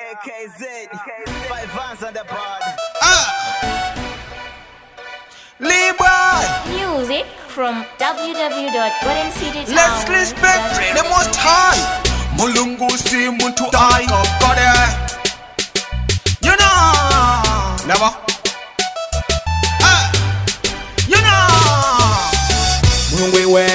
KZ, five vans on the board. Libra, Music from www.goldencitytown. let's respect the most high. Mulungu si muntu aikokode. You know, never. Ah, You know. mulungu iwe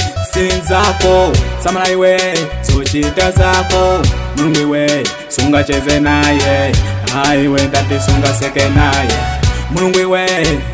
sinzako samala iwe zochita zako mulungu iwe sungacheze naye aiwe ndati sungaseke naye mulungu iwe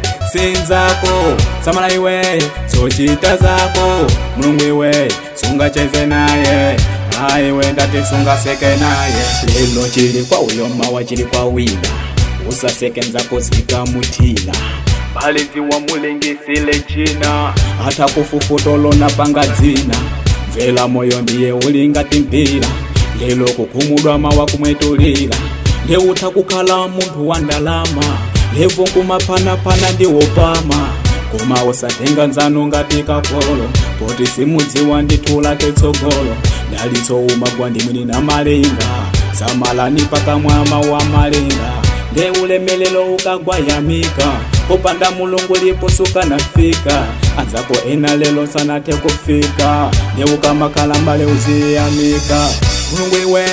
sinzako samala iwe zochita zako mulungu iwe sungacheze naye aiwe ndati sungaseke naye lelo chili kwa uyo mawa chili kwa wina usaseke nzako zikamutila balenzi wamulengesile china hata kufufutolona panga dzina mvela moyo ndiye ulingati mpira lelo kukhumudwa mawa kumwetulira leutha kukhala munthu wa ndalama levo kumaphanapana ndiwopama koma usatenga nzano ngati kapolo poti simudziwa ndithu lake tsogolo dalitso umagwa ndimwini na malinga samalani pakamwama wa malinga nde ulemelelo ukagwa yamika popanda mulungu liposuka nafika anzako ena lelo sanathe kufika nde ukamakhala mbale uziyamika mulungu iwe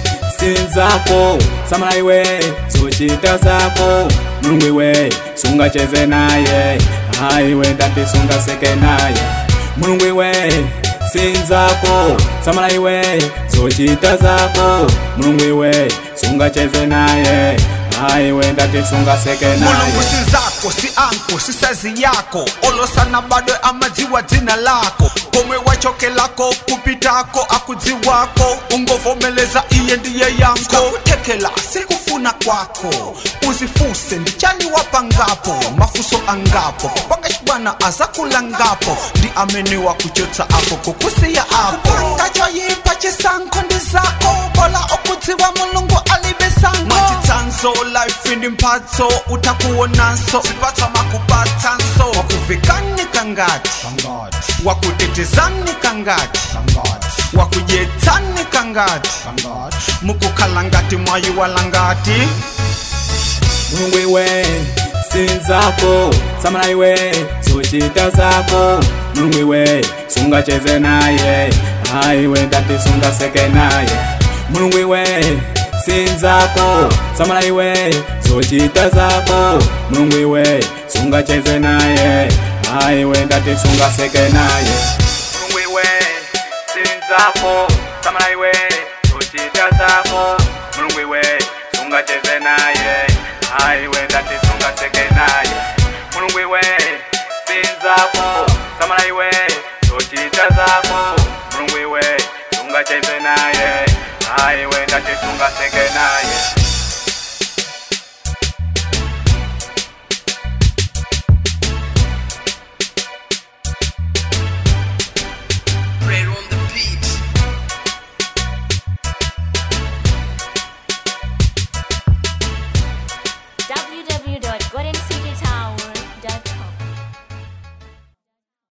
sinzako samala iwe zochita zako mulungu iwe sungacheze naye aiwe ndati sungaseke naye mulungu iwe sinzako samala iwe zochita zako mulungu iwe sungacheze naye aiwe ndati sungaseke naye mulungu si zako si anko si sazi yako olosana bado amadziwa dzina lako komwe wachokelako kupitako akudziwako ungovomeleza iye ndiye yanko kutekela sikufuna kwako uzifuse ndichani wapangapo mafuso angapo panga chibwana azakulangapo ndi amene wakuchotsa apo kukusiya apo ngachoyipa chisankho ndi zako bola okudziwa mulungu alibe sango machitsanzo life ndi mphatso utakuwonanso zipatsa makupatsanso wakuvikani kangati wakutetezani kangati wakudyetsani kangati mukukhala ngati mwayiwala ngati mulungu iwe sinzako samala iwe zochita zako mulungu iwe sungacheze naye aiwe ndati sungaseke naye mulungu iwe sinzako samala iwe zochita zako mulungu iwe sungacheze naye aiwe ndati sungaseke naye mulungu iwe sinzako samala iwe zochita zako mulungu iwe sungacheze naye aiwe ndati sungaseke naye mulungu iwe sinzako samala iwe zochita zako mulungu iwe sungacheze naye aiwe ndati sungaseke naye